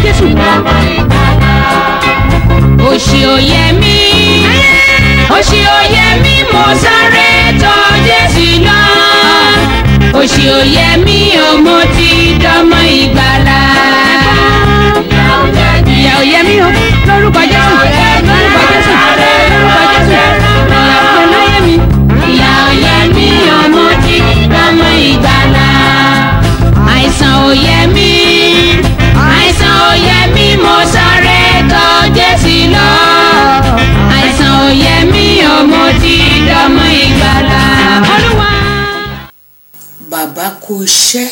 jésù. òṣì òye mi òṣì òye mi mo sáré tọ̀ jésù lọ òṣì òye mi ò mo ti dọmọ ìgbàlà. ìyà ò yẹ mí o lórúkọ jésù lórúkọ jésù lórúkọ jésù ìyà ò yẹ láyé mi. ìyà òye mi ò mo ti dọmọ ìgbàlà. àìsàn òye mi àìsàn òye mi mo sáré tọ̀ jésù lọ àìsàn òye mi ò mo ti dọmọ ìgbàlà. olúwa. bàbá kú iṣẹ́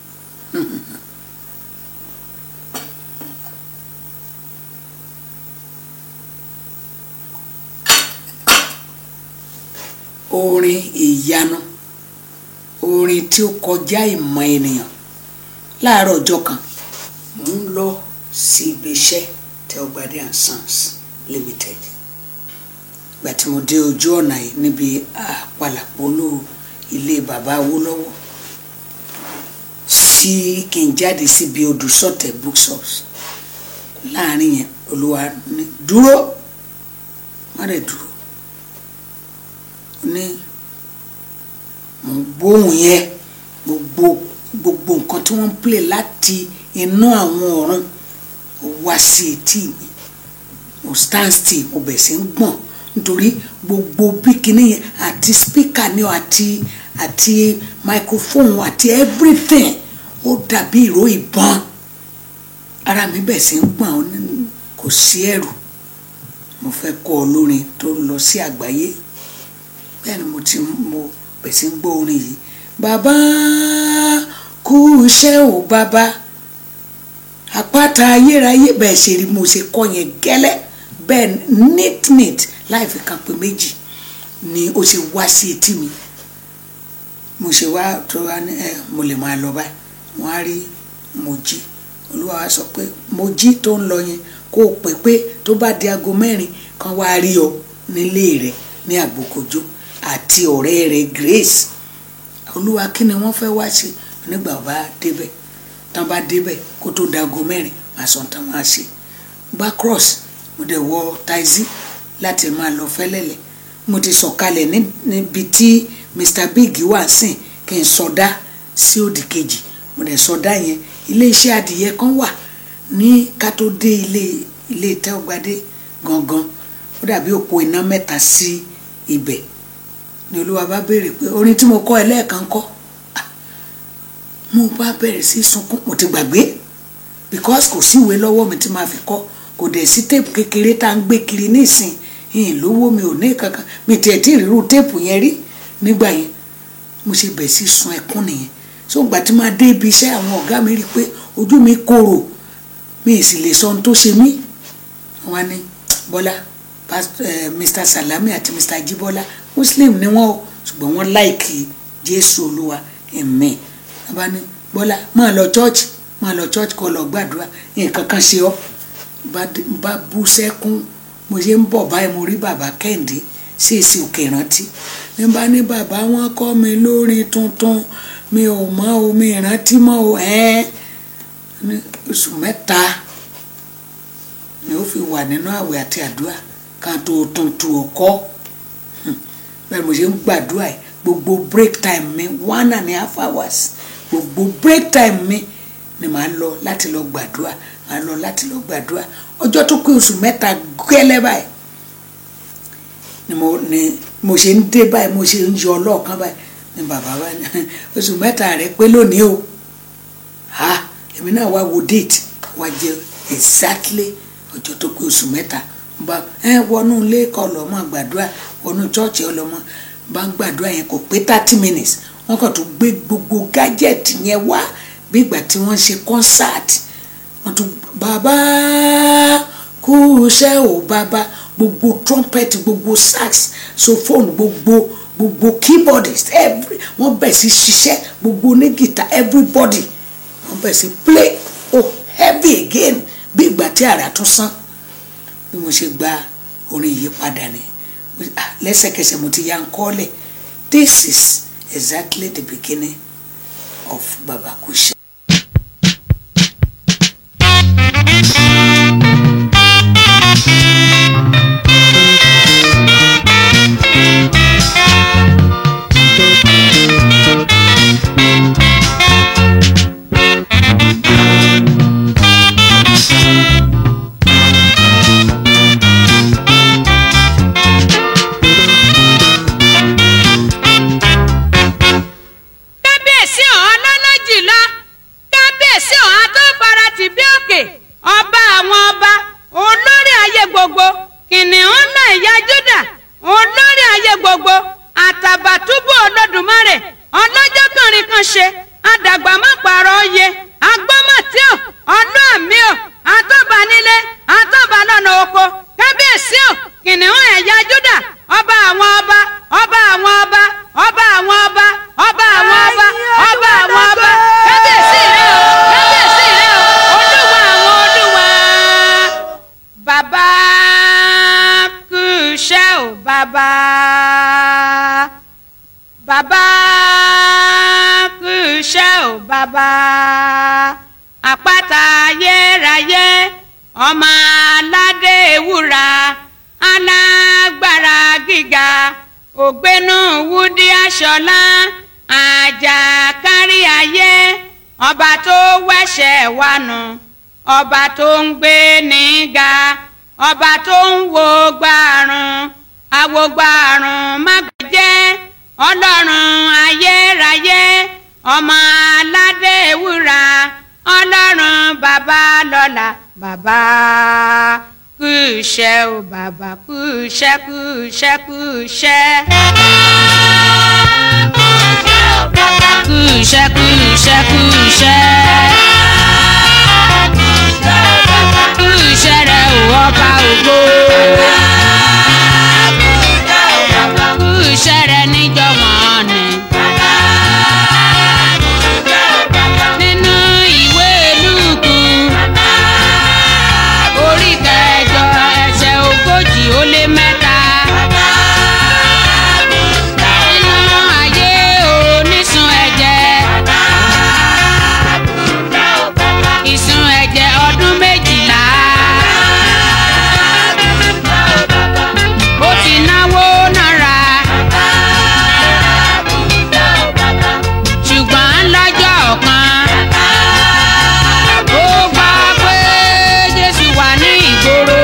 orin ìyanu orin tí ó kọjá ìmọ̀ ènìyàn láàárọ̀ ọjọ́ kan mò ń lọ sí ibi iṣẹ́ Tẹ́wọ́gbadé and Sons Limited ìgbà tí mo dé ojú ọ̀nà yìí níbi àpàlàpọ̀lò ilé bàbá Awólọ́wọ̀ sí kí n jáde síbi odò sọ̀tẹ̀ bookshops láàrin yẹn olúwa ní dúró má dẹ̀ dúró ní mò ń gbóhùn yẹn gbogbo gbogbo nǹkan tí wọ́n ń play láti inú àwọn ọ̀run ó wá sí etí mi mo stand still mo bẹ̀ sí ń gbọ̀n nítorí gbogbo bí kinní yẹn àti speaker ni o àti àti microphone àti everything ó dàbí ìró ìbọn ara mi bẹ̀ sí ń gbọ̀n ó ní kò sí ẹ̀rù mo fẹ́ kọ́ ọ lórin tó lọ sí àgbáyé bẹ́ẹ̀ ni mo ti mo bẹ̀ sí ń gbọ́ orin yìí bàbá kú iṣẹ́ ò bàbá àpáta ayérayé bẹ́ẹ̀ ṣe rí mo ṣe kọ́ yẹn gẹ́lẹ́ bẹ́ẹ̀ neat neat láì fi kan pé méjì ni ó ṣe wá sí etí mi mo ṣe wá tó wá ní ẹ mo lè máa lọ báyìí wọ́n á rí Mojí olúwa wa sọ pé Mojí tó ń lọ yẹn kó o pè pé tó bá di aago mẹ́rin kan wá rí ọ nílé rẹ ní àgbòkojó àti ọ̀rẹ́ rẹ Grace olúwa kí ni wọ́n fẹ́ wá ṣe nígbà bá débẹ̀ tán bá débẹ̀ kó tó di aago mẹ́rin màá sọ tán máa ṣe bá cross mo dẹ̀ wọ taxi láti máa lọ fẹ́lẹ́lẹ̀ mo ti sọ̀kalẹ̀ níbi tí Mr Big wà sìn kí n sọdá sí òdì kejì mo dẹ̀ sọdá yẹn ilé iṣẹ́ adìyẹ kan wà ní ká tó dé ilé ilé Tẹ́wọ́gbadé gangan ó dàbí òpó iná mẹ́ta sí ibẹ̀ ni olúwa bá béèrè pé orin tí mo kọ́ ẹ lẹ́ẹ̀kan kọ́ mo bá bẹ̀rẹ̀ sí sunkún mo ti gbàgbé because kò síwèé lọ́wọ́ mi tí màá fi kọ́ kò dẹ̀ sí téèpù kékeré tá à ń gbé kiri nísìn yìnyín lówó mi ò ní kankan mi tiẹ̀ tí ìrírú téèpù yẹn rí nígbà yẹn mo ṣe bẹ̀ sí sun ẹkún nìyẹn so ìgbà tí máa dé ibi iṣẹ́ àwọn ọ̀gá mi rí i pé ojú mi korò mi ì sì lè sọ ohun tó ṣe mí wọn ní Bọ́lá Mr Salami àti Mr Jibola Muslim ni wọn o ṣùgbọ́n wọ́n láìkì Jésù Olúwa ẹ̀mí wọn bá ní Bọ́lá máa lọ church máa lọ church kó lọ gbàdúrà nǹkan kan ṣe ọ́ bá bú sẹ́kún mo ṣe ń bọ̀ báyìí mo rí bàbá kẹ́hìndé sí èsì òkè rántí ní bá ní bàbá wọn kọ́ mi lórin tuntun mi ò mọ omi ìrántí mọ́ o ẹ́ẹ́ ní oṣù mẹ́ta ni ó fi wà nínú àwẹ̀ àti àdúrà kan tó tuntun ọkọ́ bẹ́ẹ̀ mo ṣe ń gbàdúrà yìí gbogbo break time mi one and a half hours gbogbo break time mi ni màá lọ láti lọ gbàdúrà màá lọ láti lọ gbàdúrà ọjọ́ tó pé oṣù mẹ́ta gẹ́lẹ́ báyìí ni mo ni mo ṣe ń dé báyìí mo ṣe ń yọ ọlọ́ọ̀kan báyìí ni bàbá bá ní oṣù mẹ́ta rẹ pé lónìí o ha èmi náà wá wo date wá jẹ exactly ọjọ́ tó pé oṣù mẹ́ta bá ẹ wọnú ilé kọ lọ́mọ gbàdúrà wọnú chọ́ọ̀chì ọlọ́mọ bá ń gbàdúrà yẹn kò pé thirty minutes wọ́n kàn tún gbé gbogbo gadget yẹn wá bí ìgbà tí wọ́n ṣe concert wọ́n tún bàbá kú iṣẹ́ ò bàbá gbogbo trumpet gbogbo sax sophone gbogbo gbogbo keyboardist every wọ́n bẹ̀ sí ṣiṣẹ́ gbogbo ní guitar everybody wọ́n bẹ̀ sí play oh heavy again bí ìgbà tí àrà tún sán bí mo ṣe gba orin yìí padà ni lẹ́sẹ̀kẹsẹ̀ mo ti ya ń kọ́lẹ̀ this is exactly the beginning of Baba Kushe. àdàgbà má pààrọ̀ oyè agbọ́mọ̀tí ò ọdún àmì ò àtọ́ba nílé àtọ́ba lọ́nà oko kábíyèsí ò kìnìún ẹ̀yà júdà ọba àwọn ọba ọba àwọn ọba ọba àwọn ọba ọba àwọn ọba ọba àwọn ọba kábíyèsí rẹ o kábíyèsí rẹ o olúwa àwọn olúwa bàbá kú iṣẹ́ ò bàbá bàbá kú iṣẹ́ ò bàbá àpáta ayérayé ọmọ aládé ewúra alágbára gíga ògbénú wúdí aṣọlá àjàkárí ayé ọba tó wẹ̀ṣẹ̀ wa nù ọba tó ń gbé níga ọba tó ń wo gbàrún àwògbàrún mágbẹ́jẹ́ ọlọ́run ayérayé ọmọ aládé ewúra ọlọ́run bàbá lọ́la bàbá kú iṣẹ́ o bàbá kú iṣẹ́ kú iṣẹ́ kú iṣẹ́. kú iṣẹ́ kú iṣẹ́ kú iṣẹ́. kú iṣẹ́ rẹ ò ọba ògo. kú iṣẹ́ rẹ níjọ́ wọn ni. nínú ìwé lùkù orí kẹjọ ẹsẹ̀ ogójì ó lé mẹ́ta. nínú ayé onísun ẹ̀jẹ̀ ìsun ẹ̀jẹ̀ ọdún méjìlá. ó ti náwó náírà ṣùgbọ́n lọ́jọ́ kan ó gbọ́ pé Jésù wà ní ìgboro.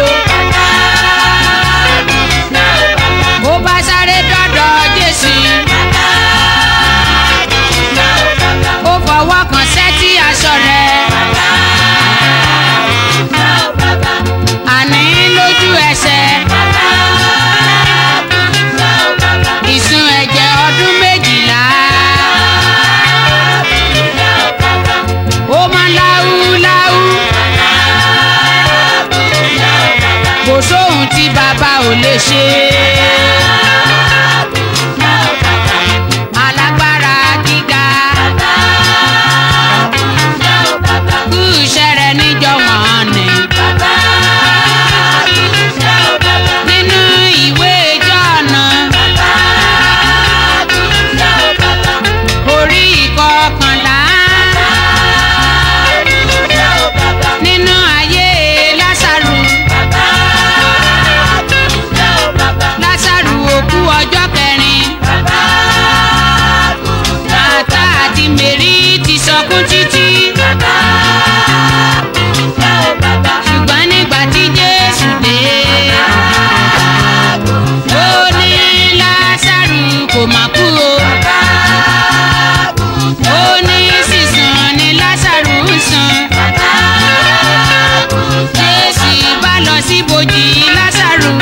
ó bá sáré dọ́dọ̀ Jésù. ó fọwọ́ kan sẹ́tí aṣọ rẹ̀. àní lójú ẹsẹ̀. ìsun ẹ̀jẹ̀ ọdún méjìlá. ó máa láúláú. kò sóhun tí bàbá ò lè ṣe. alágbára gíga. kú iṣẹ́ rẹ̀ níjọ́ wọ́n ni. nínú ìwé Jọ́ọ̀nù. orí ìkọkànlá. nínú ayé Lásárù. Lásárù òkú ọjọ́ kẹrin. Màtá àti Mèrí ti sọkún títí. Ṣùgbọ́n nígbà tí Jésù dé. Ó ní Lásárù kò mà kú o. Ó ní sísun ni Lásárù ń sun. Jésù bá lọ síbojì Lásárù.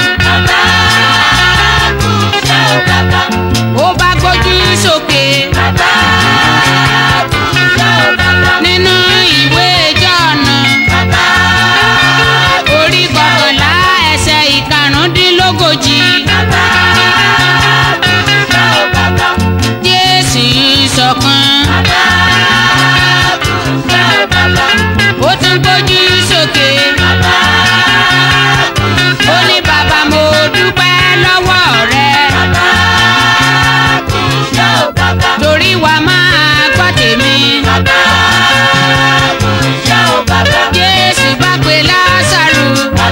Ó bá gbójú sókè. Nínú ìwé Jọ́ọ̀nù. Orí kọkànlá ẹsẹ̀ ìkarùndínlógójì. Jésù sọ̀kan. Ó tún gbójú sókè. Ó ní bàbá mo dúpẹ́ lọ́wọ́ rẹ. Torí wa máa gbọ́ tèmi. Jésù bá pe Lásárù.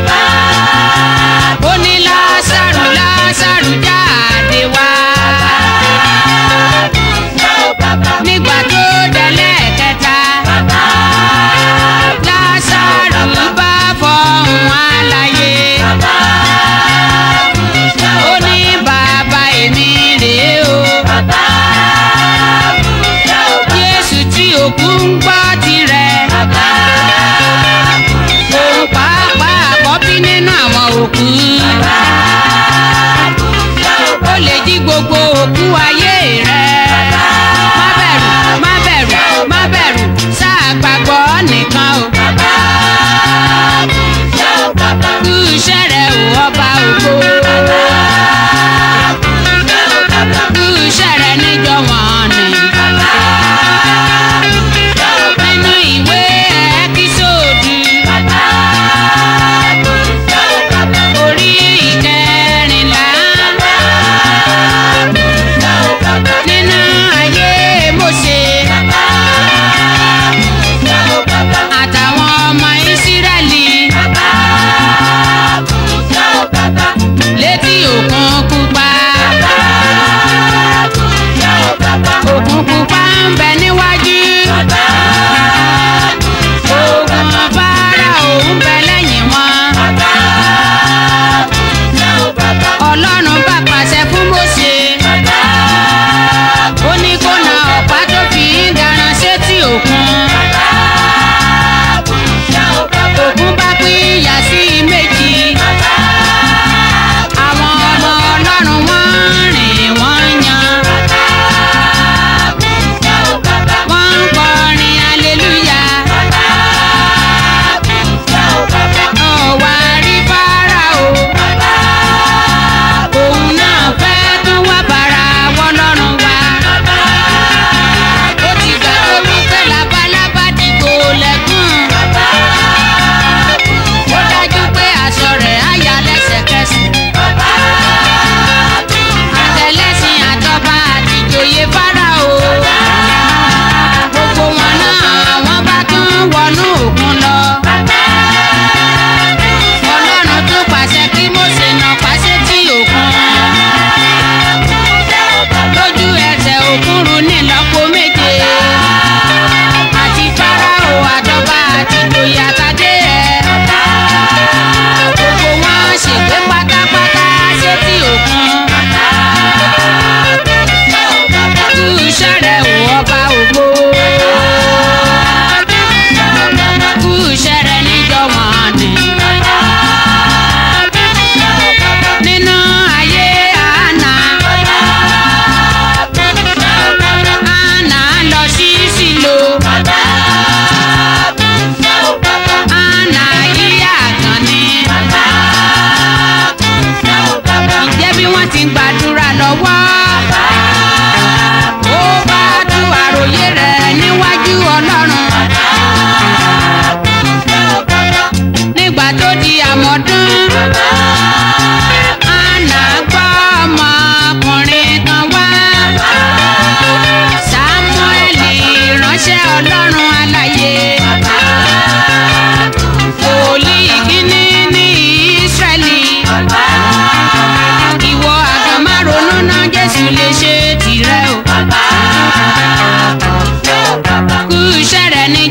Ó ní Lásárù Lásárù jáde wá. Nígbà tó délẹ̀ kẹta. Lásárù bá fọhùn àlàyé. Ó ní bàbá èmi rèé o. Jésù tí òkú ń gbọ́ tirẹ̀. Òun pàápàá àkọ́bí nínú àwọn òkú. Ó lè jí gbogbo òkú ayé rẹ̀. Má bẹ̀rù, má bẹ̀rù, má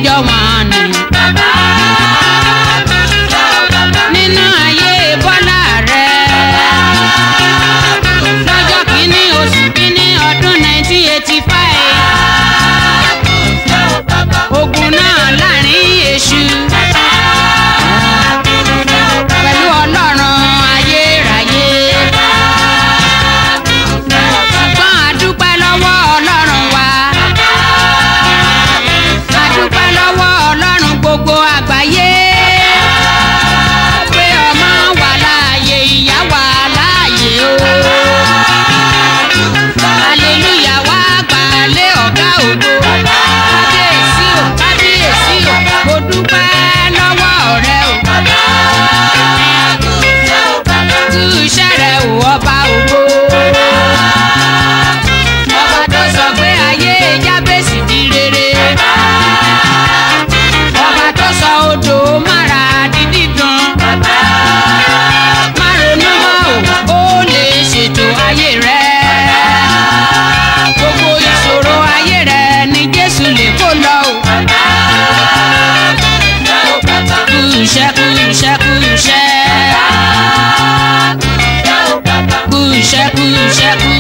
jọ wọ́n ni. nínú ayé bọ́lá rẹ̀ lọ́jọ́ kìíní oṣù kìíní ọdún 1985 ogun náà láàrin èṣù pẹ̀lú ọlọ́run ayérayé ṣùgbọ́n àdúpẹ́ lọ́wọ́ ọlọ́run wa àdúpẹ́ lọ́wọ́ ọlọ́run gbogbo àgbáyé pé ọmọ wà láàyè ìyá wà láàyè o hallelujah wá gbàlé ọ̀gá ògo kábíyèsí o kábíyèsí o mo dúpẹ́ lọ́wọ́ rẹ o kú iṣẹ́ rẹ o ọba ògo ọba tó sọ pé ayé jábèsì di rere ọba tó sọ odò mára di dídùn má ronú mọ́ o ó lè ṣètò ayé rẹ gbogbo ìṣòro ayé rẹ ni jésù lè kó lọ o kú iṣẹ́ kú iṣẹ́ kú iṣẹ́ kú iṣẹ́ kú iṣẹ́ kú